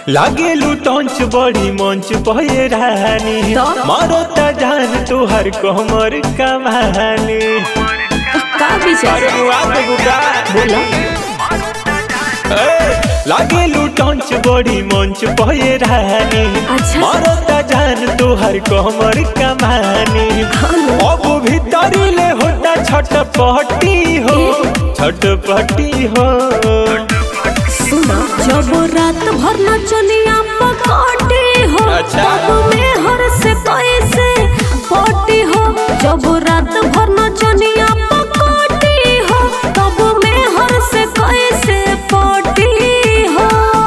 लागे लुटंच बड़ी मंच पे रानी तो? मारो त जान तोहर कमर कमानी का विचार अरे बुआ तो बुका बोला लागे लुटंच बड़ी मंच पे रानी अच्छा। मारो त जान तोहर कमर कमानी अब भीतरी ले होता छटपटी हो छटपटी हो सुना जब रात भर नचनिया पकड़ी हो अच्छा। तब में हर से कैसे पटी हो जब रात भर नचनिया पकड़ी हो तब में हर से कैसे पटी हो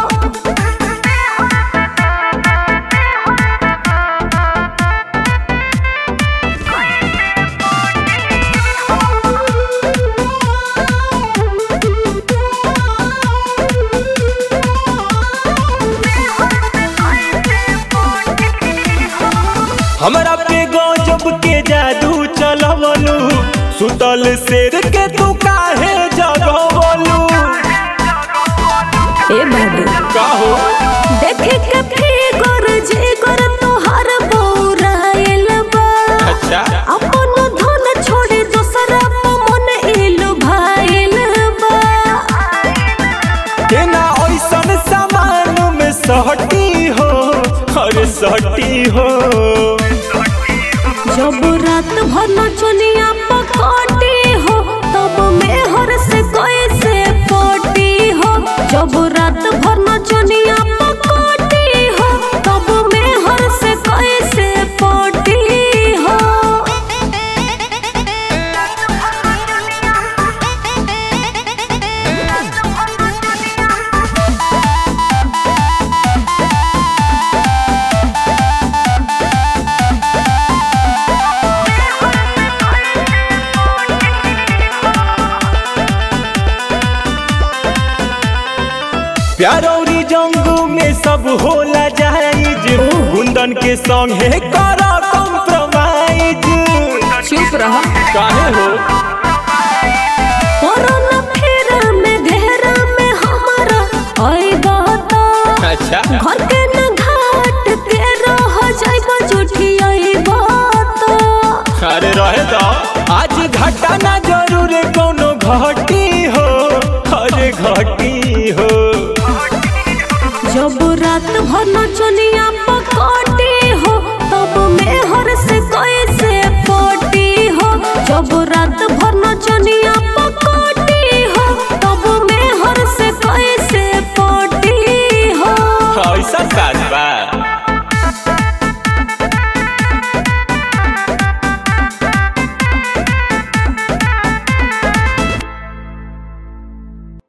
हमरा पे गजब के जादू चलवलू सुतल शेर के तू काहे जगवलू ए बाबू काहो देखे के फिगर जिगर तोहर बौराइल बा अच्छा अपन धन छोड़े दोसरा पे मन इलु भाइल बा केना ऐसन सामान में सहटी हो अरे सहटी हो जब रात भर नचनिया पकड़ी हो तब में हर से कैसे पटी हो जब रात भर नचनिया पकड़ी हो तब में हर से कैसे पटी हो प्यारौरी जंगू में सब होला जाइज गुंदन के संग है करा कॉम्प्रोमाइज चुप रहा काहे हो कोरोना फेरा में घेरा में हमारा आई बात अच्छा घर के न घाट के रह जाइबा जुठी आई बात अरे रहे तो आज घटा ना जरूर कोनो घटी हो अरे घटी हो जब रात भर नचनिया पकड़ी हो तब में हर से कैसे पटी हो जब रात